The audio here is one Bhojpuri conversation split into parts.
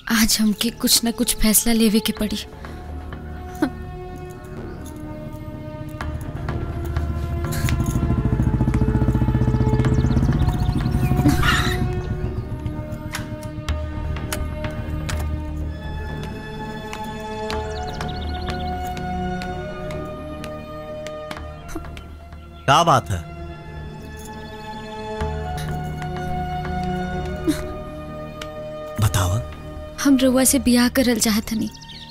आज हमके कुछ न कुछ फैसला लेवे के पड़ी क्या बात है बतावा हम रउआ से बियाह करल चाहतनी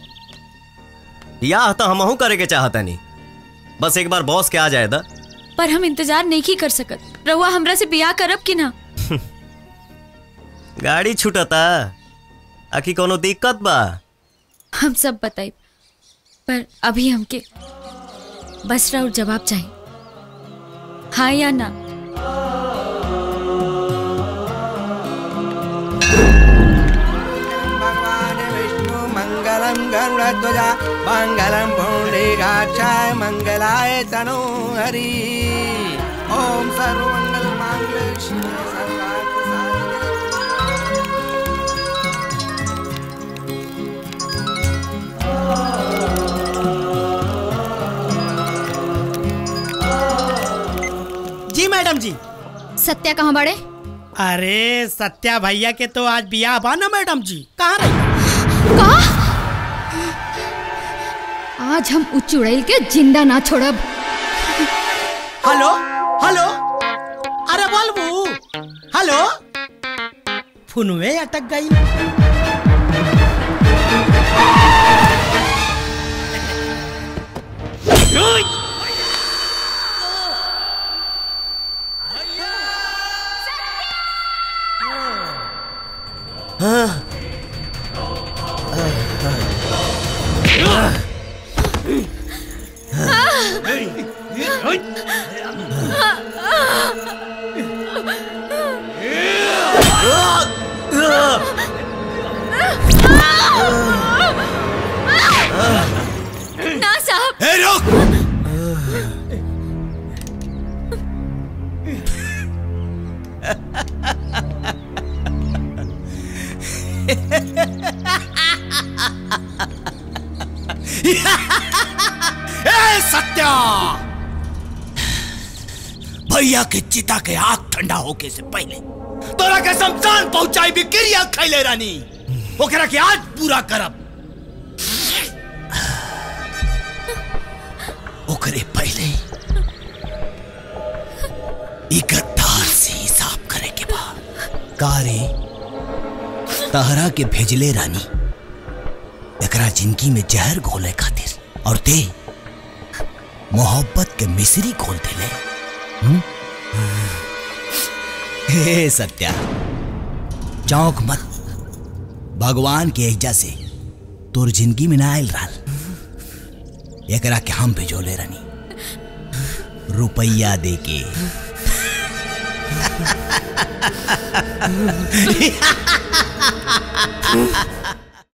या तो हमहू करे के चाहता नहीं बस एक बार बॉस के आ जाए दा पर हम इंतजार नहीं कर सकत रउआ हमरा से बियाह करब कि ना गाड़ी छूटता आखी कोनो दिक्कत बा हम सब बताई पर अभी हमके बस राउर जवाब चाहिए हाँ या ना भगवान विष्णु मंगलम गरुड़ध्वज मंगलम पुंडरीकाक्षाय मंगलाय तनो हरि ओम सर्वमंगल मांगल्ये शिवे सर्वार्थ साधिके जी मैडम जी सत्या कहाँ बड़े अरे सत्या भैया के तो आज बियाह बा ना मैडम जी कहाँ रही आज हम उच्च उड़ैल के जिंदा ना छोड़ब हेलो हेलो अरे बोलबू हेलो फोनवे अटक गई ना साहब ए रुक ए सत्या भैया के चिता के आग ठंडा होके से पहले तोरा के शमशान पहुंचाई भी क्रिया खैले रानी ओकरा के आज पूरा करब ओकरे पहले ई गद्दार से हिसाब करे के बा कारे तहरा के भेजले रानी एकरा जिंदगी में जहर घोले खातिर और ते मोहब्बत के मिश्री खोल देले हम्म? हे सत्या चौंक मत भगवान के एजा से तोर जिंदगी में ना आयल रहल एकरा के हम भेजोले रानी रुपया दे के